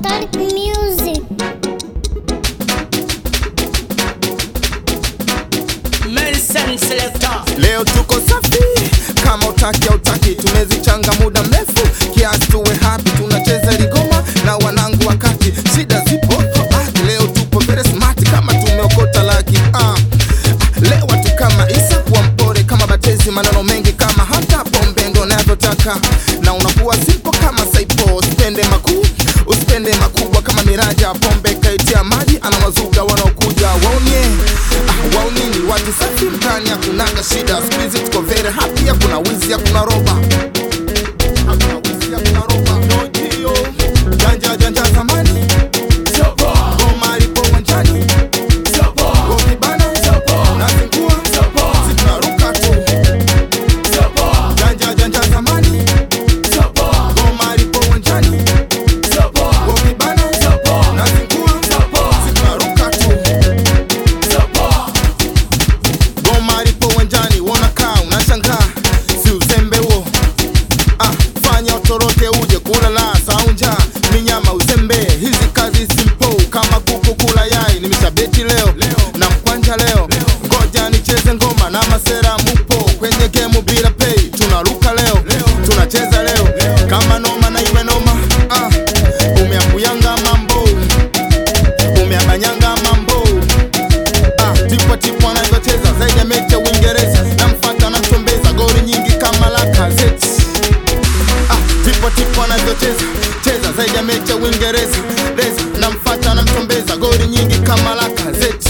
Tonic Music. Nelson Selector. Leo tuko safi kama utaki au utaki, tumezichanga muda mrefu kiasi tuwe happy, tunacheza ligoma na wanangu wakati shida zipo throwback. Leo tupo very smart kama tumeokota laki ah. Ah, Leo tu kama Isa kuwa mpore kama Batezi, maneno mengi kama hata pombe ndo navyotaka, na unakuwa simple kama Saipo, usipende makuu usipende makubwa kama miraja pombe kaitia maji ana mazuga wanaokuja waonye ah, waonini watu safi mtani hakunaga shida siku hizi tuko very happy hakuna wizi hakuna roba hakuna wizi hakuna roba nojio janja janja zamani goma lipo uwanjani wakibana nazingua zitunaruka tu janja janja zamani goma lipo uwanjani wakibana nazingua zitunaruka tu goma lipo uwanjani wanakaa unashangaa si uzembe huo ah, fanya utoroke uje kulala saunja minyama uzembe hizi kazi simple kama kuku kula yai nimeshabeti leo na mkwanja leo ngoja nicheze ngoma na masera mupo kwenye gemu bila pay tunaruka leo tunacheza leo kama noma na iwe noma ah, umeambuyanga mambo umeabanyanga mambo Ah, tipo tipo anavyocheza zaidi ya mechi ya Uingereza, namfuata namchombeza goli nyingi kama Lacazette. Ah, tipo tipo anavyocheza cheza zaidi ya mechi ya Uingereza, Reza namfuata namchombeza goli nyingi kama Lacazette.